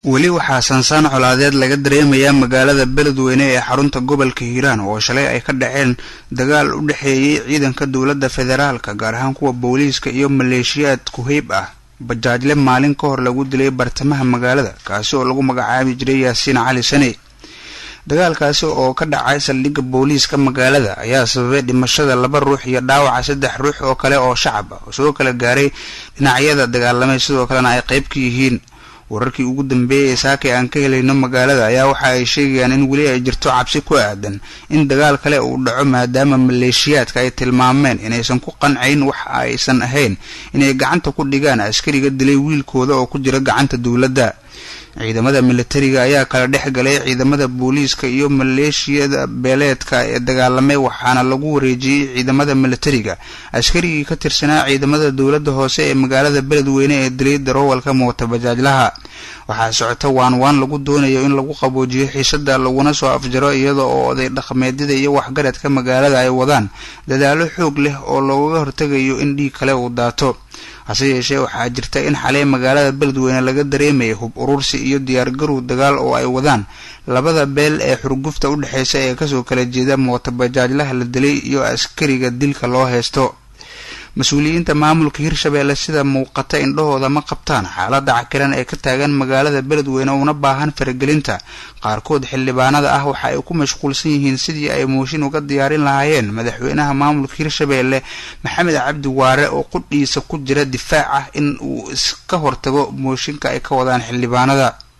weli waxaa sansaan colaadeed laga dareemayaa magaalada beledweyne ee xarunta gobolka hiiraan oo shalay ay ka dhaceen dagaal u dhexeeyey ciidanka dowladda federaalka gaar ahaan kuwa booliiska iyo maleeshiyaad ku-heyb ah bajaajle maalin ka hor lagu dilay bartamaha magaalada kaasi oo lagu magacaabi jiray yaasiin cali sane dagaalkaasi oo ka dhacay saldhigga booliiska magaalada ayaa sababay dhimashada laba ruux iyo dhaawaca saddex ruux oo kale oo shacab ah oo soo kala gaaray dhinacyada dagaalamay sidoo kalena ay qayb ka yihiin wararkii ugu dambeeyay ee saakay aan ka helayno magaalada ayaa waxa ay sheegayaan in weli ay jirto cabsi ku aadan in dagaal kale uu dhaco maadaama maleeshiyaadka ay tilmaameen inaysan ku qancayn wax aysan ahayn inay gacanta ku dhigaan askariga dilay wiilkooda oo ku jira gacanta dowladda ciidamada militariga ayaa kala dhex galay ciidamada booliiska iyo maleeshiyada beeleedka ee dagaalamay waxaana lagu wareejiyey ciidamada militariga askarigii ka tirsanaa ciidamada dowladda hoose ee magaalada beledweyne ee dilay daroowalka mootabajaajlaha waxaa socota waan waan lagu doonayo in lagu qaboojiyo xiisada laguna soo afjaro iyada oo oday dhaqameedyada iyo waxgaradka magaalada ay wadaan dadaalo xoog leh oo looga hortegayo in dhiig kale uu daato hase yeeshee waxaa jirta in xalay magaalada beledweyne laga dareemaya hub urursi iyo diyaargarow dagaal oo ay wadaan labada beel ee xurgufta u dhexeysa ee kasoo kala jeeda mootabajaajlaha la dilay iyo askariga dilka loo haysto mas-uuliyiinta maamulka hirshabeelle sida muuqata indhahooda ma qabtaan xaalada cakiran ee ka taagan magaalada beledweyne una baahan faragelinta qaarkood xildhibaanada ah waxa ay ku mashquulsan yihiin sidii ay mooshin uga diyaarin lahaayeen madaxweynaha maamulka hirshabeelle maxamed cabdi waare oo qudhiisa ku jira difaac ah in uu iska hortago mooshinka ay ka wadaan xildhibaanada